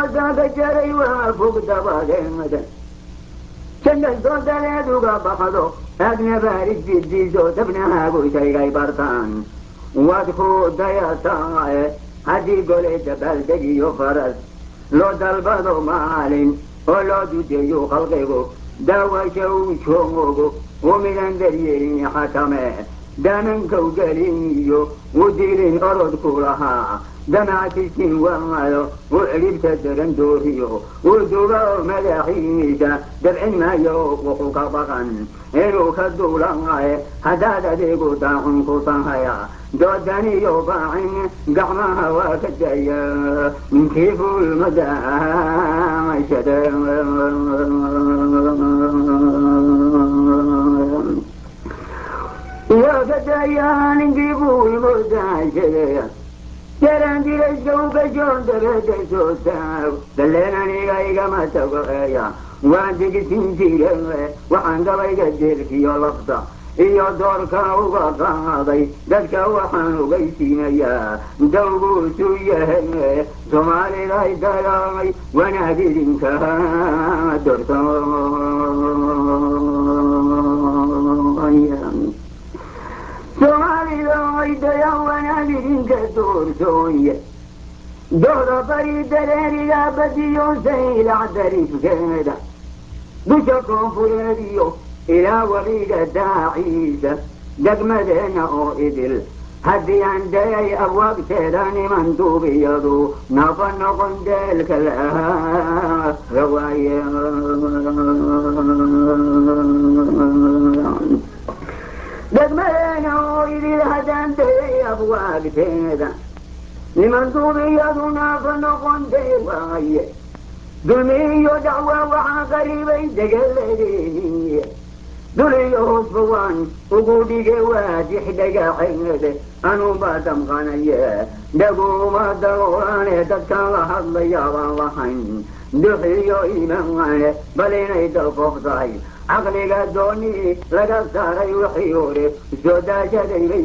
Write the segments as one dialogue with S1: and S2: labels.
S1: doodaga jaray waa fog dabadeeda jannad doodadeed uga baxdo aadna baarid fidiiso dabnahaagu shaygay bartaan waad ku dayataae haddii golay dabaaldegiyo faras loo dalbado maalin oo loo dudeeyo khalqigu daawasha uu joogo u midan daryeelin xakame damankow gelin iyo u dilin orodku lahaa damactisin waayo u cidhibta daran dooriyo u duba oo madaxiisa dabcin maayo wuxuu ka baqan inuu ka duulaaye haddaad adeegu daacun ku tahaya doodaniyo baacin gacmaha waa ka daya kii fuulmadaashada waa ka daya ninkii fuulmadaashada jaran dirayska u gashoon dabada soo taag daleen aniga igama tago eya waan digisin jire waxaan gabayga deelkiyo lafta iyo doorka uga qaaday dadka waxaan ogaysiinayaa dawguusu yahay soomaaliday dagaamay wanaag idinka dorto soomaalida oydaya wanaag idinka doorsooye dooda bari dareeriga badiyo saylac darifkeeda dusha koonfureed iyo ilaa weliga daaciisa degmadeena oo idil haddii aan dayay abwaabteeda niman duubiyadu nafa noqon deelka lawaaye degmadeena oo idil haddaan dayay abwaabteeda niman duubiyadu nafa noqon deel waaye dulmi iyo dacwa waxaa qaribay degaladeeniye dul iyo hoosba waan ugu dhige waadix dhagaxeede anuunbaa damqanaye dhaguma dagoolane dadkaan la hadlaya baan lahayn duxiyo imaane bal inay dalfoof tahay caqliga dooni laga saaray wixii hore soo daashaday bay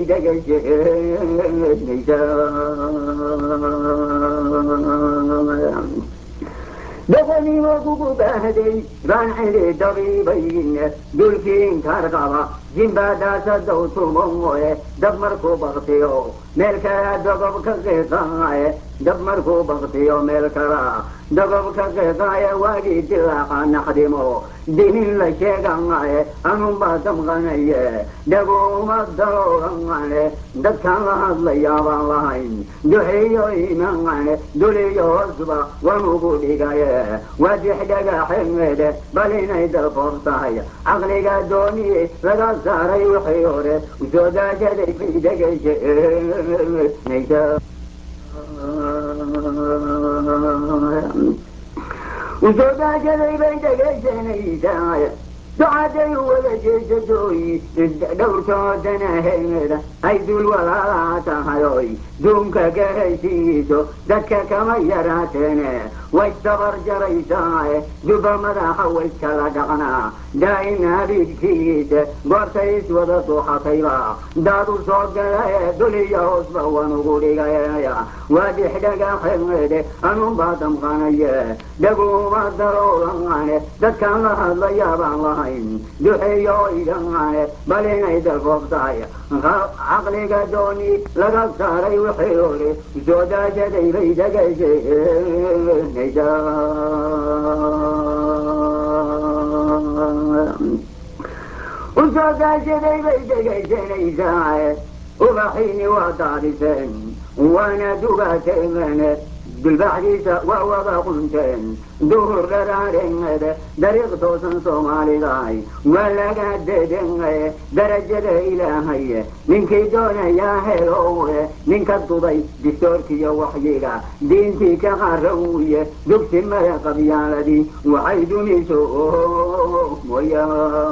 S1: dhegashe daganimo kugu baahday baan cidi dabiibayne dulkiin kaar qaba jimbaadaasadow tumoe dab markuu baktiyo meel kala dogob ka qiiqaaye dab markuu baktiyo meel kala dogob ka qiiqaaye waagii dilaaqa naxdimo dinin la sheegaaye anunbaa damqanaye dhaguma daloogane dadkaan la hadlayaa baan lahayn duxiyo imaane duliyo hoosba waan ugu dhigaye wadix dhagaxeede bal inay dalfoof tahay caqliga dooni laga saaray wixii hore usoo daashaday bay degashe usoo daashaday bay dhegaysanaysaa ducaday wada jeesadooy dhowrtoodana heeda ay dul walaalaa tahayoy duunka gahaysiiso dadka kama yaraateene way dabar jaraysaae duba madaxa wayskala dhaqnaa daa'in habidkiisa goortay iswada duuxatayba daadu soo galae duliya hoosba wan ugu dhigaya waa dixdhagaxeede anunbaa damqanaye dhaguma daroolane dadkaan la hadlayaa baan lahayn duxeeyo idhane bal inay dalfoof tahay caqliga dooni laga saaray wixii hore soo daashaday bay degashe usoo daashaday bay dhegaysanaysaa ubaxiini waa daadiseen waana dugaateen dulbaxdiisa waa wada qunteen duhur dharaareed dariiq toosan soomaalidaay waa laga dedengae darajada ilaahay ninkii doonayaa helowe ninka duday distoorkiyo waxyiga diintii ka qarawye dugsi maya qabyaaladii waxay dumiso moya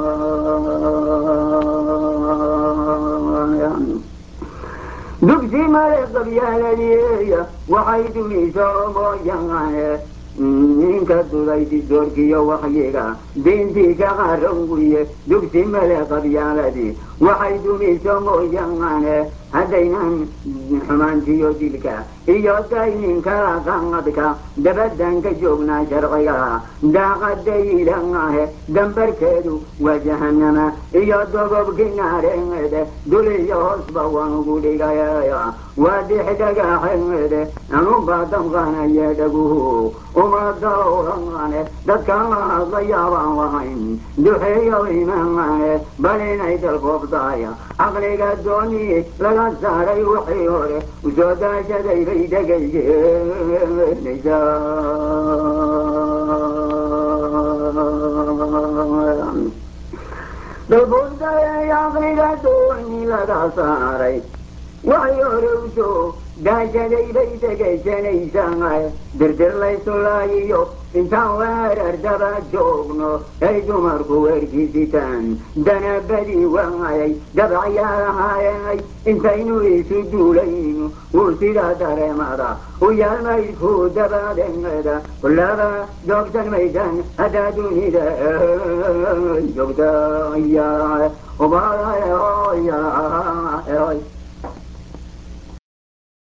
S1: dugsi male qabyaaladiya waxay dumiso mooyaane ninka duday distoorkiyo waxyiga diintii ka qarawye dugsi male qabyaaladii waxay dumiso mooyaane haddaynan xumaantiyo dilka iyo dayninka qanqadka dabaddan ka joognaa sharciga daaqadayilaahe dambarkeedu waa jahanama iyo dogobkii naareede duliyo hoosba waan ugu dhigaya waa dixdhagaxeede anubaa damqanaya dhaguhu uma dawrane dadkan la hadlayaabaan lahayn duxeeyo imaane bal inay dalkoobtaaya caqliga dooni laga saaray wixii hore usoo daashaday bay dhegayeenaysaa dalbuurdaay caqliga dooni laga saaray waxay hore usoo daashaday bay dhegaysanaysaa dirdir laysulaayiyo intaan weerar daba joogno ay dumarku weerkiisitaan danabadii waayay dabacyaalahaayay intaynu isu duulayno wuu sidaa dareemada u yaalmaydku dabadeeda kullaba joogsan maysan haddaa dunida joogta